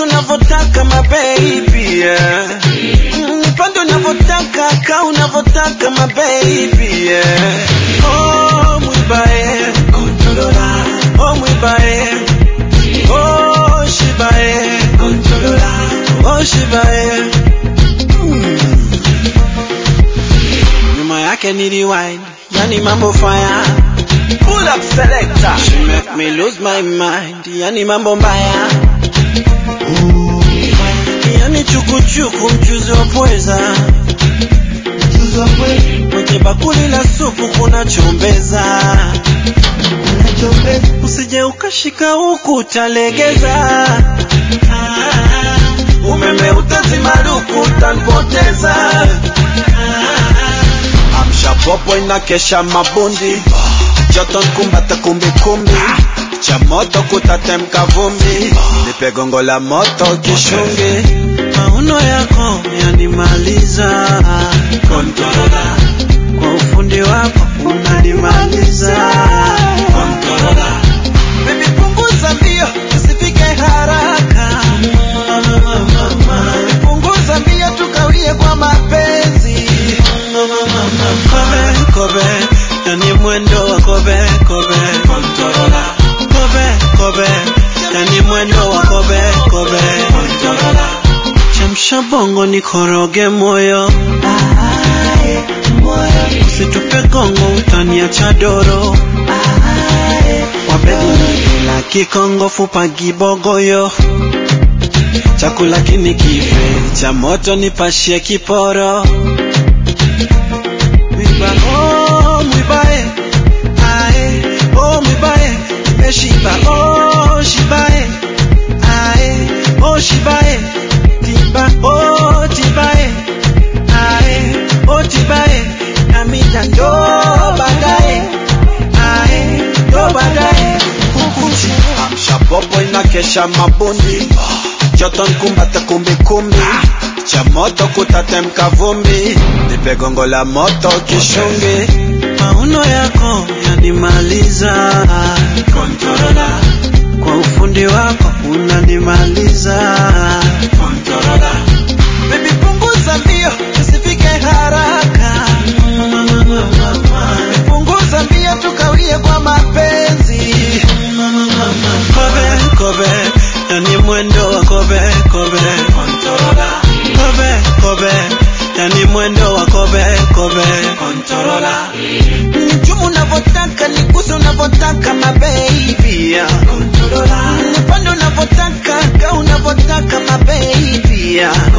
nigusa unavyotaka my baby yeah. Mm, Nipande unavyotaka ka unavyotaka my baby yeah. Oh mwibae Controller Oh mwibae Oh shibae Controller Oh shibae mm. Nyuma yake ni rewind Yani mambo fire Pull up selector She make me lose my mind Yani mambo mbaya Yani chukuchuku mchuzi wa pweza Kwenye bakuli la supu kuna chombeza Usije ukashika huku utalegeza Ah, Umeme utazima luku utanipoteza Amsha popo inakesha mabundi Joto nkumbata kumbikumbi cha moto kutatemka vumbi nipe gongo la moto kishungi mauno yako yanimaliza Controller. kwa ufundi wako unanimaliza Controller. Baby punguza mbio usifike haraka punguza mbio tukawie kwa mapenzi kobe kobe yani mwendo wa kobe kobe Controller. kobe kobe yani mwendo wa kobe kobe Controller. chemsha bongo nikoroge moyo usitupe gongo utaniacha doro wabedi la kikongo fupa gibogoyo chakula kini kife cha moto nipashie kiporo mwiba oh mwibae ae oh mwibae nimeshiba oh shibae ae oh shibae tiba oh tibae ae oh tibae namida ndo baadaye ae ndo baadaye kukuchi amsha popo inakesha mabundi joto nkumbata kumbikumbi cha moto kutatemka vumbi nipe gongo la moto kishungi mauno yako yanimaliza Controller. kwa ufundi wako unanimaliza Controller. Baby punguza mbio usifike haraka punguza mbio tukawie kwa mapenzi kobe kobe yani mwendo wa kobe kobe kobe kobe yani mwendo wa kobe kobe Nichumu unavyotaka niguse unavyotaka my baby yeah. Nipande unavyotaka ka unavyotaka my baby yeah.